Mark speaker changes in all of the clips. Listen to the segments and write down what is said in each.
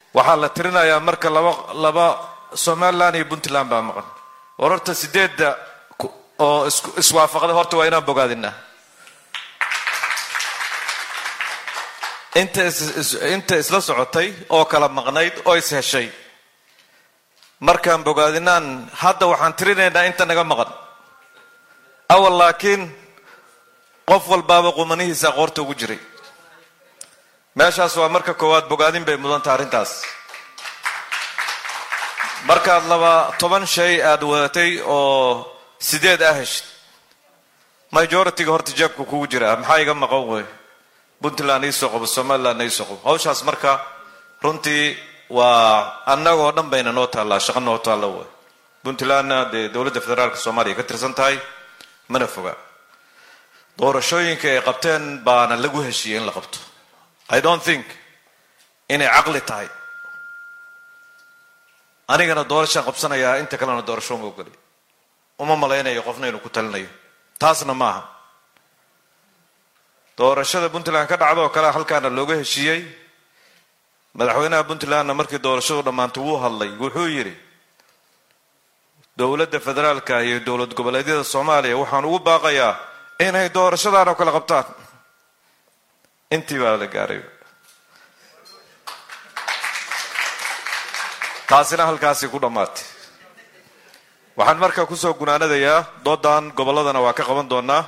Speaker 1: waxaa la tirinayaa marka laba laba somalilan iyo puntland baa maqan war horta sideedda oo iswaafaqda horta waa inaan bogaadinaa inta inta isla socotay oo kala maqnayd oo is heshay markaan bogaadinaan hadda waxaan tirinaynaa inta naga maqan awal laakiin qof walbaaba qumanihiisa qoorta ugu jiray meeshaas waa marka koowaad bogaadin bay mudanta arrintaas markaad laba toban shay aada wadatay oo sideed ah heshid majority-ga horta jeebka kugu jira maxaa iga maqan wey puntland iisoo qabo somalilandna iisoo qabo hawshaas marka runtii waa annagoo dhan bayna noo taallaa shaqo noo taalla wey puntlandna dee dowladda federaalka soomaaliya ka tirsan tahay mana foga doorashooyinka ay qabteen baana lagu heshiiyey in la qabto i don't think inay caqli tahay anigana doorashaan qabsanayaa inta kalena doorasho uma ogoli uma malaynayo qofna inuu ku talinayo taasna maaha doorashada puntland ka dhacda oo kale halkaana looga heshiiyey madaxweynaha puntlandna markii doorashadu dhammaantay wuu hadlay wuxuu yidhi dowladda federaalka iyo dowlad goboleedyada soomaaliya waxaan ugu baaqayaa inay doorashadan oo kale qabtaan intii baa la gaaray taasina halkaasi ku dhammaatay waxaan markaa kusoo gunaanadayaa doodan gobolladana waa ka qaban doonaa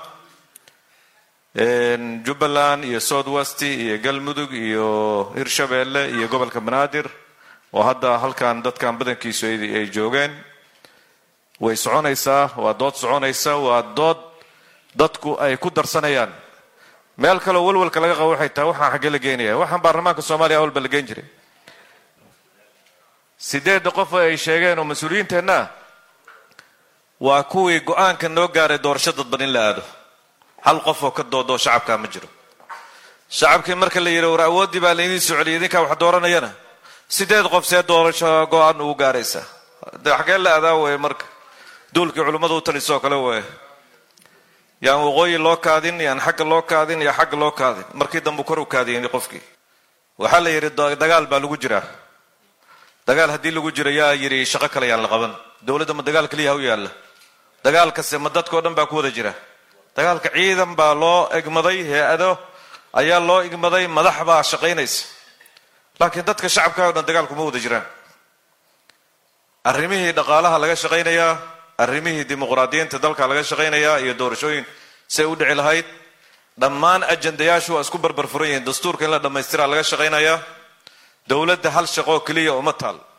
Speaker 1: jubbaland iyo south west iyo galmudug iyo hirshabeelle iyo gobolka banaadir oo hadda halkan dadkan badankiisu ay joogeen way soconaysaa waa dood soconaysa waa dood dadku ay ku darsanayaan meel kaleo walwalka laga qabo waxay tahay waxaan xaggee la geenaya waxaan baarlamaanka soomaaliya awalba la geen jiray sideedda qof ay sheegeen oo mas-uuliyiinteenna waa kuwii go-aanka noo gaaray doorasho dadban in la aado hal qof oo ka doodoo shacabkaa ma jiro shacabkii marka la yidhi war awooddii baa laydin soo celiyay idinkaa wax dooranayana sideed qof see doorasho go-aan ugu gaaraysaa de xaggee la adaa weye marka duulkii culimmada u talisoo kale weye yaan waqooyi loo kaadin yaan xagga loo kaadin iyo xagga loo kaadin markii dambu kor u kaadiyey qofkii waxaa la yidhi dagaal baa lagu jiraa dagaal haddii lagu jiro yaa yidhi shaqo kale yaan la qaban dowladda ma dagaal keliya ha u yaalla dagaalkase ma dadkao dhan baa ku wada jira dagaalka ciidan baa loo egmaday hay-ado ayaa loo egmaday madax baa shaqaynaysa laakiin dadka shacabka o dhan dagaalkuma wada jiraan arrimihii dhaqaalaha laga shaqaynayaa arrimihii dimuqraadiyiinta dalka laga shaqaynayaa iyo doorashooyin say u dhici lahayd dhammaan ajandayaashu waa isku barbar furan yihiin dastuurka in la dhammaystiraa laga shaqaynayaa dowladda hal shaqoo keliya uma taal